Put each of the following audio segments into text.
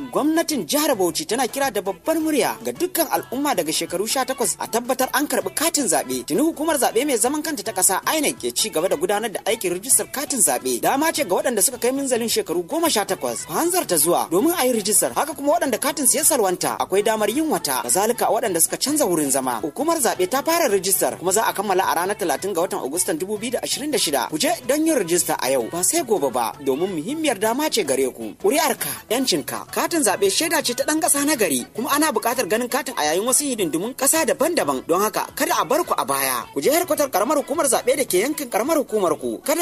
gwamnatin jihar Bauchi tana kira da babbar murya ga dukkan al'umma daga shekaru 18 a tabbatar an karbi katin zaɓe. Tuni hukumar zaɓe mai zaman kanta ta ƙasa INEC ke ci gaba da gudanar da aikin rijistar katin zaɓe. Dama ce ga waɗanda suka kai minzalin shekaru 18 ku hanzarta zuwa domin a yi rijistar. Haka kuma waɗanda katin su ya salwanta akwai damar yin wata. Kazalika waɗanda suka canza wurin zama. Hukumar zaɓe ta fara rijistar kuma za a kammala a ranar 30 ga watan Agustan 2026. Ku je don yin rijista a yau ba sai gobe ba domin muhimmiyar dama ce gare ku. Ƙuri'arka, 'yancinka, katin zaɓe shaida ce ta ɗan ƙasa na gari kuma ana buƙatar ganin katin a yayin wasu hidindimun ƙasa daban-daban don haka kada a bar ku a baya. Ku je harkatar ƙaramar hukumar zaɓe da ke yankin ƙaramar hukumar ku. Kada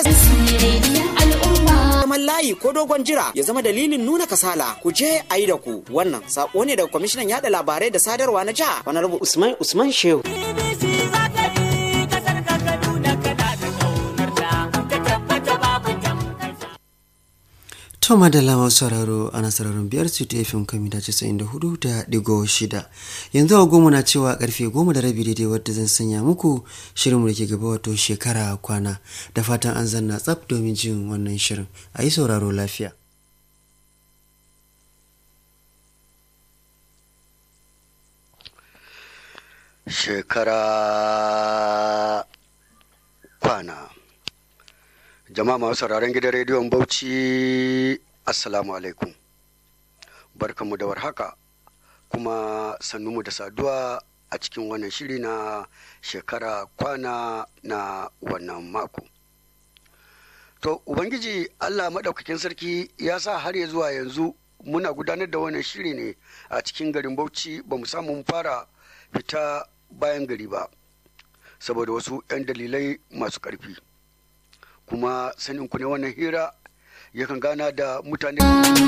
zaman layi ko dogon jira ya zama dalilin nuna kasala ku je a yi da ku wannan sako ne daga kwamishinan yada labarai da sadarwa na jiha wani rubu usman usman shehu To madalla masu sauraro ana sauraron biyar su ta fim kami da casa'in da hudu da digo shida. Yanzu a goma na cewa karfe goma da rabi daidai wadda zan sanya muku shirinmu da ke gaba wato shekara kwana da fatan an zanna tsaf domin jin wannan shirin. A yi sauraro lafiya. Shekara kwana. jama'a masu sauraron gidan rediyon bauchi assalamu alaikum barkanmu da warhaka kuma sannunmu da saduwa a cikin wannan shiri na shekara kwana na wannan mako to ubangiji allah maɗaukakin sarki ya sa har ya zuwa yanzu muna gudanar da wannan shiri ne a cikin garin bauchi ba mu samu fara fita bayan gari ba saboda wasu 'yan dalilai masu ƙarfi kuma sanin ku ne wannan hira yakan gana da mutane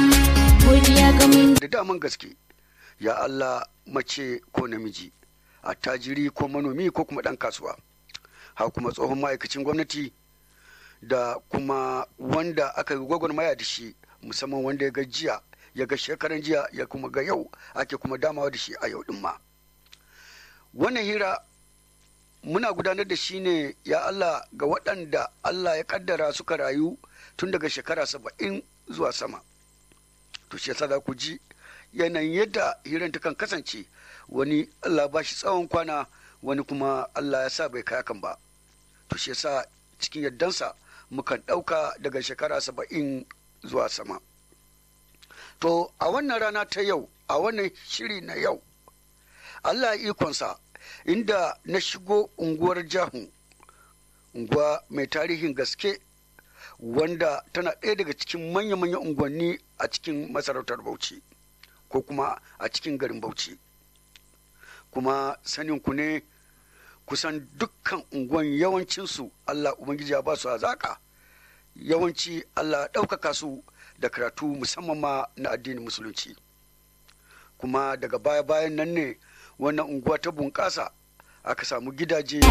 da daman gaske ya Allah mace ko namiji attajiri ko manomi ko kuma ɗan kasuwa ha kuma tsohon ma'aikacin gwamnati da kuma wanda aka yi gwagwarmaya da shi musamman wanda ya ga jiya ya ga shekaran jiya ya kuma ga yau ake kuma damawa da shi a yau ɗin ma wannan hira muna gudanar da shi ne ya Allah ga waɗanda Allah ya kaddara suka rayu tun daga shekara saba'in zuwa sama to shi yasa za ku ji yanayin yadda hirar ta kan kasance wani Allah ba shi tsawon kwana wani kuma Allah ya sa bai kai kan ba to shi yasa cikin yardansa mukan ɗauka daga shekara saba'in zuwa sama to a wannan rana ta yau a wannan shiri na yau Allah ikonsa inda na shigo unguwar jahu unguwa mai tarihin gaske wanda tana ɗaya daga cikin manya-manyan unguwanni a cikin masarautar bauchi ko kuma a cikin garin bauchi kuma sanin ku ne kusan dukkan unguwan yawancinsu allah ubangiji ya ba su hazaka yawanci allah ɗaukaka su da karatu musamman ma na addinin musulunci kuma daga baya-bayan nan ne wannan unguwa ta bunƙasa aka samu gidaje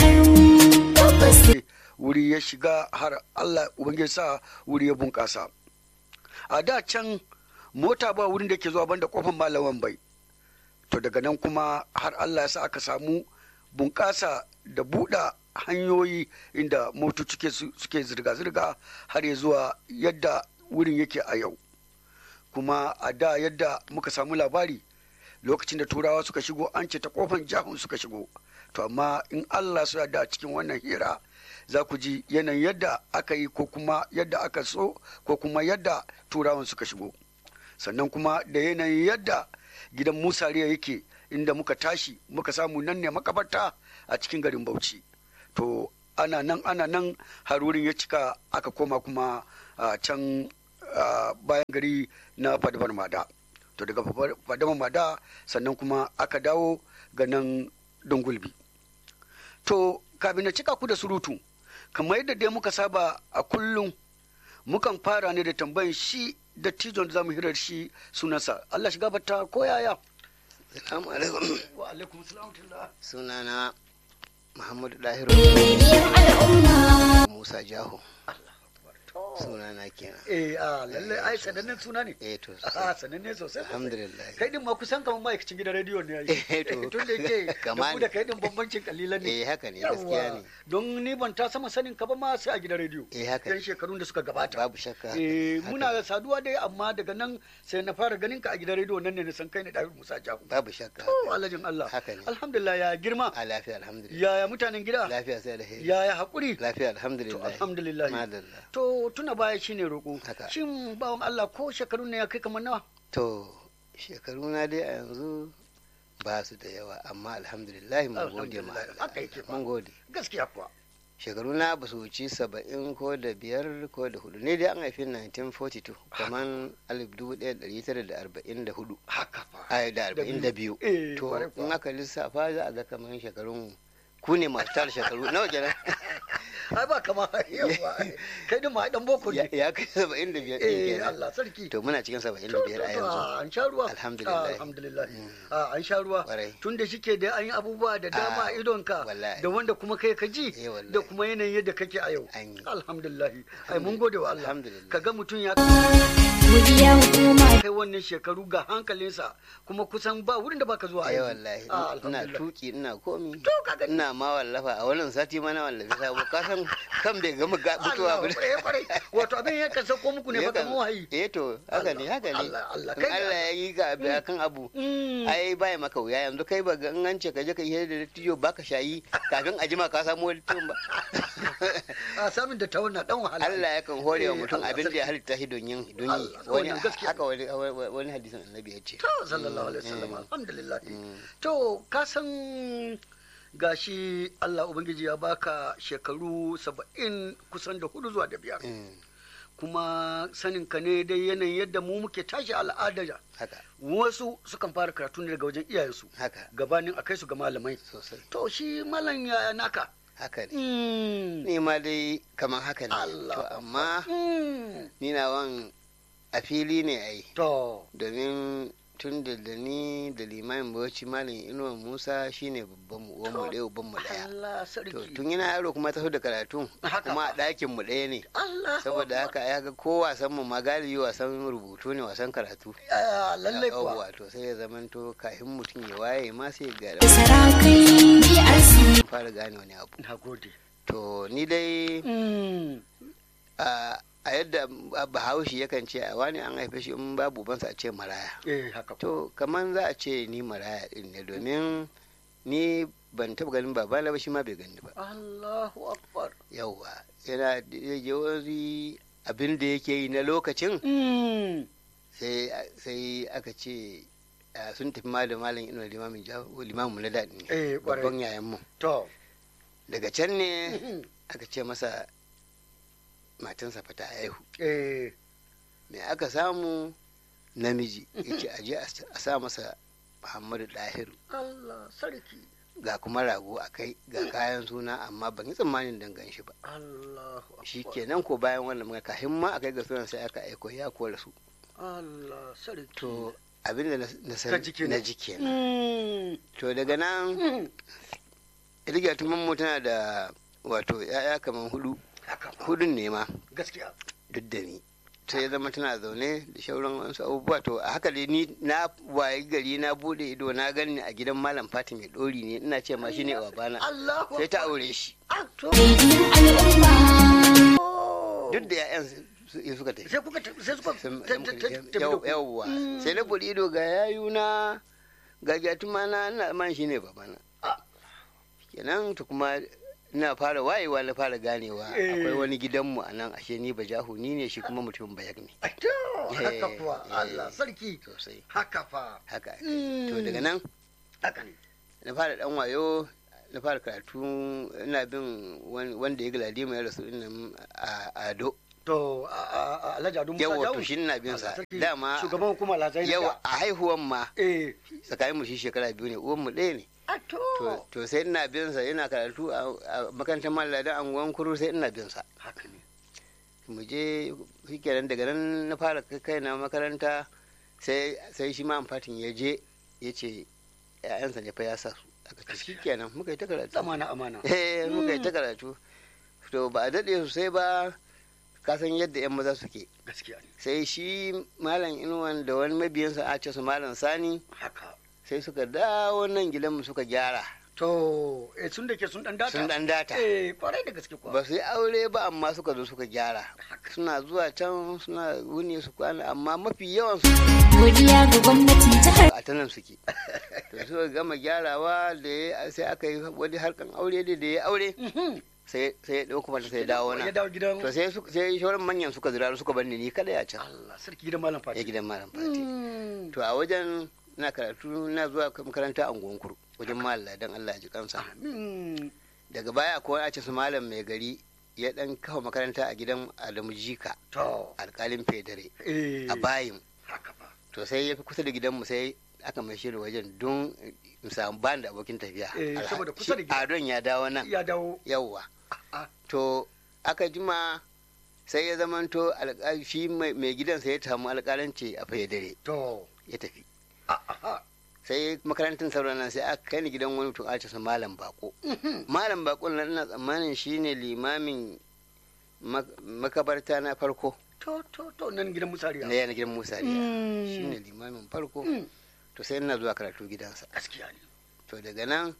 wuri ya shiga har Allah ubangiji sa wuri ya bunƙasa a da can mota ba wurin da ke zuwa banda kofar malaman bai to daga nan kuma har Allah ya sa aka samu bunƙasa da buɗa hanyoyi inda motoci suke zirga-zirga har ya zuwa yadda wurin yake a yau kuma a da yadda muka samu labari lokacin da turawa suka shigo an ce ta kofan jahun suka shigo to amma in allah su da cikin wannan hira za ku ji yanayin yadda aka yi ko kuma yadda aka so ko kuma yadda turawan suka shigo sannan kuma da yanayin yadda gidan musariya yake inda muka tashi muka samu nan ne makabarta a cikin garin bauchi to ana nan ana nan har wurin ya cika aka koma kuma a can bayan gari na fadabar mada to daga fadama mada sannan kuma aka dawo ga nan dungulbi to kafin na cika ku da surutu kamar yadda dai muka saba a kullum mukan fara ne da tambayin shi da tijon da zamu hirar shi sunansa Allah shiga bata ko yaya Assalamu alaikum. wa alaikum salam Sunana Muhammadu Dahiru Musa Jaho. sunana kenan eh a lalle ai sanannen suna ne eh to a sananne sosai alhamdulillah kai din ma kusan kamar ma'aikacin gidan rediyo ne yayi Eh, to. tun da yake da Kama ku ne. da kai din bambancin kalilan ne eh haka ne gaskiya Yawwa. ne don ni ban ta sama sanin ka ba ma sai a gidan rediyo eh haka yan ne shekarun da suka gabata babu shakka eh haka muna ne. saduwa dai amma daga nan sai na fara ganin ka a gidan rediyo nan ne na san kai ne Dawud Musa Jahu babu shakka to alhajin Allah haka ne alhamdulillah ya girma a lafiya alhamdulillah yaya mutanen gida lafiya sai da heri yaya hakuri lafiya to alhamdulillah alhamdulillah madalla to tuna baya shine roko Haka. shin bawan Allah ko shekarun ne ya kai kamar nawa to shekaru na dai a yanzu ba su da yawa amma alhamdulillah mun gode ma Alhamdulillah, Allah. haka yake fa. mun gode gaskiya kuwa shekaru na ba su wuci saba'in ko da biyar ko da hudu ne dai an haifi 1942 kaman alif dubu ɗaya da ɗari tara da arba'in da hudu haka fa ai da arba'in da biyu Eh, to kwarai kuwa. in aka lissafa za a ga kaman shekarun ku ne masu tara shekaru nawa kenan ai ba kama yawa kai din ma ai dan boko ya ne ya kai saba'in da biyar ɗin eh kenan Allah sarki to muna cikin saba'in da To, biyar a to, to, yanzu an sha ruwa Alhamdulillah. Ah, alhamdulillah Mm. Ah, an sha ruwa Kwarai. tun da shike da an yi abubuwa da dama a Ah, idonka wallahi. da wanda kuma kai ka ji Eh, wallahi. da kuma yanayin yadda kake a yau An yi. alhamdulillah ai mun gode wa Allah Alhamdulillah. kaga mutum ya godiya hukuma kai wannan shekaru ga hankalinsa kuma kusan ba wurin da baka zuwa ai aiki. wallahi Ah, ina alhamdulillah. tuki ina komi To, ka gani. ina ma wallafa a wannan sati ma na wallafi sabo ka san kan bai gama ga mutuwa Allah, ba kwarai, kwarai. wato abin ya kan sauko muku ne ba Yakan- kamar wahayi eh to haka ne haka ne Allah, Allah, in kai da Allah ya yi ka abu akan abu Mm. ai bai maka wuya yanzu kai ba ga in an ce ka je ka yi da dattijo baka shayi kafin a jima ka samu wani tun ba a samun da ta wannan dan wahala Allah yakan hore wa Eh, mutum Allah abin da sarki. ya halitta shi don yin don yi Allah, wani wannan gaskiya haka wani wani hadisin annabi ya ce to sallallahu alaihi wasallam alhamdulillah Mm. to ka san gashi Allah ubangiji ya baka shekaru saba'in kusan da hudu zuwa da biyar Mm, kuma sanin ka ne dai yanayin yadda mu muke tashi al'ada haka wasu sukan fara karatu ne daga wajen iyayensu haka gabanin a kai su ga malamai sosai to shi malam ya naka haka ne Mm. ni ma dai kamar haka ne Allah. to amma Mm. ni na wan a fili ne ai to domin tun da da ni da limamin bauchi malam inuwa musa shine babban mu uwan mu ɗaya uban mu ɗaya Allah to sarki tun yana yaro kuma taso da karatu Haka kuma a fa. ɗakin mu ɗaya ne Allah saboda haka ya ga ko wasan mu ma galibi wasan rubutu ne wasan karatu Ah, lallai kuwa Yawwa, to sai ya zamanto kafin mutum ya waye ma sai ya ga sarakai DRC fara gane wani abu na gode to ni dai Mm. a a yadda bahaushe yakan ce a wani an haife shi in babu ubansa a ce maraya eh haka kuwa. to kamar za a ce ni maraya din ne domin ni ban taba ganin babana ba shi ma bai gani ba Allahu akbar yauwa yana da yawanci abin da yake yi na lokacin Mm. sai sai aka ce ah, sun tafi ma da malam ino limamin jawo limamin na daɗi Eh, ne kwarai. babban yayan mu to daga can ne Mhm. aka ce masa matansa fa ta haihu eh me aka samu namiji yace aje a sa masa muhammadu dahiru Allah sarki ga kuma rago a kai ga kayan suna amma ban yi tsammanin dangan shi ba Allahu akbar shi kenan ko bayan wannan magana kafin ma a kai ga sunan sai aka aiko ya kora su Allah sarki to abin da na Ka san ji kenan. na ji kenan Mm. to daga nan Mm. riga mu tana da wato ya'ya kamar hudu haka fa. hudun ne ma gaskiya duk da ni sai ya zama tana zaune da shauran wasu abubuwa to a haka dai ni na wayi gari na bude ido na gani a gidan malam fatim mai dori ne ina ce ma shine babana Allahu sai ta akbar. aure shi Ah, to. rediyon al'umma Oh. duk da ya'yan su- su suka tafi sai kuka ta- sai suka Sun- ta- ta- ta- tafi da ku. yawwa Mm. sai na bude ido ga yayuna ga jatuma na ina man shine babana Ah. kenan to kuma ina fara wayewa na fara ganewa Eh. akwai wani gidanmu a nan ashe ni ba jahu ni ne shi kuma mutumin bayak ne Ai, to, haka Eh, kuwa eh. Allah sarki sosai haka fa haka ake. Mm. to daga nan haka ne na fara dan wayo na fara karatu ina bin wan- wanda ya galadi mai rasu din a ado to a- a- a- Alhaji Adu Musa yawa Jawu. to shi ina bin sa Allah sarki. dama shugaban hukumar Alhazai na yawa da. a haihuwan ma eh tsakanin mu shi shekara biyu ne uwan mu ɗaya ne a to to to sai ina bin sa yana karatu a a makarantar malladan anguwan kuru sai ina bin sa haka ne mu je shikenan daga nan na fara kai kaina makaranta sai sai shi ma amfatin ya je ya ce ƴaƴansa ne fa ya sa su aka ce shikenan muka yi ta karatu amana amana eh muka yi ta karatu to ba a daɗe sosai ba ka san yadda yan maza suke gaskiya ne sai shi malam inuwan da wani mabiyansa a ce su malam sani haka sai suka dawo nan gidanmu suka gyara to eh sun da ke sun dan data sun dan data eh kwarai da gaske kuwa ba su yi aure ba amma suka zo suka gyara suna zuwa can suna wuni su kwana amma mafi yawan su Godiya ga gwamnatin jihar a ta nan suke to suka gama gyarawa da ya sai aka yi wani harkan aure da da ya aure sai sai ya dauko mata sai ya dawo ya nan dawo gidan to sai su sai shauran manyan suka zira suka bar ni ni kada ya can Allah sarki gidan malam ya Fati gidan malam fati Mm. to a wajen na karatu na zuwa makaranta a kuru wajen malam dan Allah ya ji kansa Mm. daga baya ko a ce su malam mai gari ya dan kafa makaranta a gidan Adamu Jika to alkalin federe eh a bayin haka ba to sai ya fi kusa da gidanmu sai aka mai shi da wajen don in samu ban da abokin tafiya Eh, Alha- saboda kusa da shi gida. adon ya dawo nan ya dawo yawwa Ah. to aka jima sai ya zamanto alƙa- shi mai mai gidan sai ya samu alƙalanci a federe to ya tafi ah, ah, sai makarantar sauran nan sai aka kai ni gidan wani mutum a ce malam bako malam bako nan ina tsammanin shine limamin mak- makabarta na farko to to to nan gidan musariya na yana gidan musa riya Mm. shine limamin farko Mm. to sai ina zuwa karatu gidansa gaskiya ne to daga nan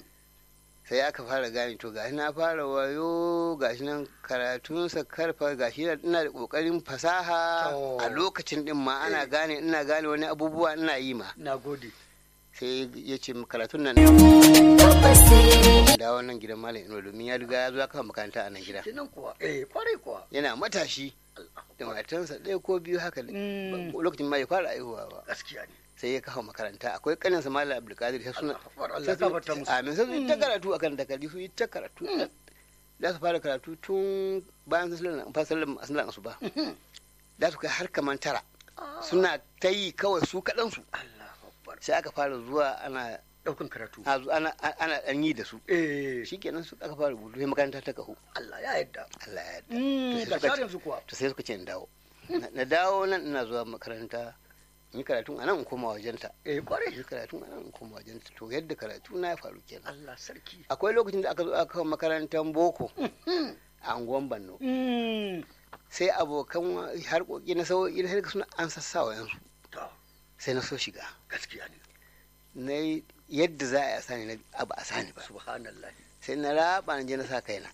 sai aka fara gane to gashi na fara wayo gashi nan karatunsa karfa gashi na- ina da kokarin fasaha To. a lokacin din ma ana Eh. gane ina gane wani abubuwa ina yi ma na gode sai ya ce karatun nan tabbas sai da wannan gidan malam ino domin ya riga ya zo ya kafa makaranta a nan gida kenan kuwa eh kwarai kuwa yana matashi da matansa ɗaya ko biyu haka Mm. lokacin ma ya fara aihuwa ba gaskiya ne sai ya kafa makaranta akwai kaninsa malam abdulkadir sai suna Allah akbar, Allah ya gafarta musu. amin sai su yi ta karatu akan takardu su yi ta karatu da su fara karatu tun bayan sallan fasalin sallan asuba da su kai har kaman tara suna ta yi kawai su kaɗan su Allah akbar sai aka fara zuwa ana daukan karatu a zo- ana ana ɗan yi da su eh shikenan su aka fara rubutu sai makaranta ta kahu Allah ya yarda Allah ya yarda Mm, To sai ga suka shar ce- yanzu kuwa to sai suka ce in dawo Na- na dawo nan ina zuwa makaranta in yi karatun a nan in koma wajenta eh in kwarai yi karatun a nan in koma wajenta to yadda karatu na ya faru kenan Allah sarki akwai lokacin da aka zo aka kawo makarantar boko a anguwan banno Mm. sai abokan wa- harkoki na sauƙi na harka suna an sassawa yansu to sai na so shiga gaskiya ne na yi yadda za a yi a sani na abu a sani ba subhanallah sai na raba na je na sa kaina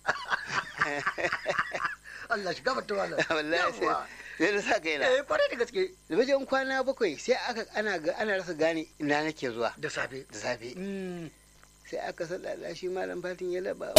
Allah shi gafarta wala wallahi sai sai na sa kaina eh kwarai da gaske da wajen kwana bakwai sai aka ana ga ana rasa gane ina nake zuwa da safe da safe Mm. sai aka sallala shi malam fatin ya laba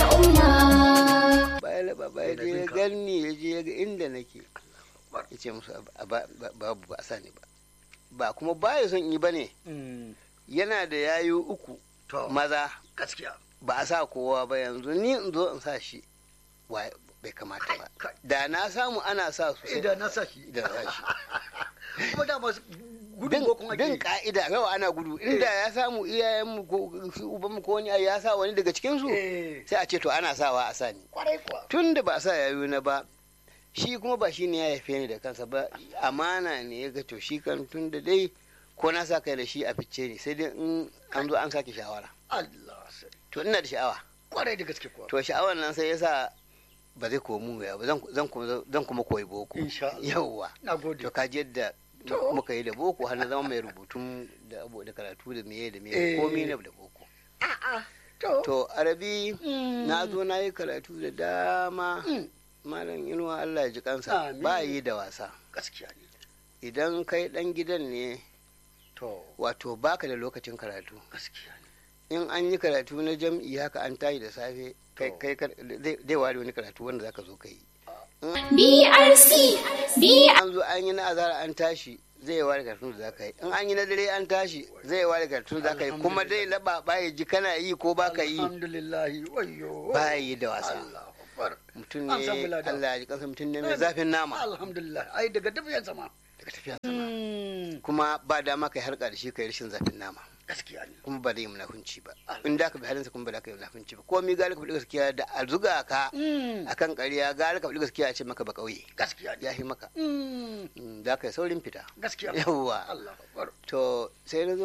al'umma ba ya laba ba ya je ya ganni ya je ya ga inda nake ya ce musu a ba- ba- babu ba a sani ba ba kuma ba ya son yi ba ne Mm. yana da yayu uku to maza gaskiya ba a sa kowa ba yanzu ni in zo in sa shi wa bai kamata ba Kai. da na samu ana sa su sai idan na sa shi da na sa shi kuma da masu gudun bin bokon ake bin yi. ka'ida yawa ana gudu inda ya samu iyayenmu ko su ubanmu ko wani ya sa wani daga cikin su eh sai a ce to ana sawa a sani kwarai kuwa tun da ba a sa yayu na ba shi kuma ba shi ne ya haife ni da kansa ba amana ne ya ga to shi kan tun da dai ko na sa kai da shi a fice ne sai dai in an zo an sake shawara Allah sarki to ina da sha'awa kwarai da gaske kuwa to sha'awar nan sai yasa ba zai komu ya ba zan zan kuma zan kuma koyi boko Insha Allah. yawwa na gode to kaji yadda To. muka yi da boko har na zama mai rubutun da abu da karatu da meye da Eh. meye komai na da boko to to arabi Mm. na zo na yi karatu da dama Mm. malam inuwa Allah ya ji kansa Amin. ba yi da wasa gaskiya ne idan kai dan gidan ne to wato baka da lokacin karatu gaskiya ne in an yi karatu na jam'i haka an tayi da safe kai To. kai kar- zai zai ware wani karatu wanda zaka zo kai BRC B an zo an yi na azara an tashi zai ware karatun da zaka yi in an yi na dare an tashi zai ware karatun da zaka yi kuma dai laba ba ya ji kana yi ko baka yi alhamdulillah wayyo ba yi da wasa Allah akbar mutum An samu ne lada. Allah ya ji kansa mutum ne mai zafin nama alhamdulillah ai daga dafiyan sama daga tafiya sama kuma ba dama kai harka da shi kai rashin zafin nama gaskiya ne kuma ba zai yi munafunci ba in da ka bi halinsa kuma ba za ka yi munafunci ba komai gari ka faɗi gaskiya da a zuga ka akan ƙarya gari ka faɗi gaskiya a ce maka ba ƙauye gaskiya ne ya fi maka Mm. Mm, za ka yi saurin fita gaskiya yawwa Allah akbar to sai na zo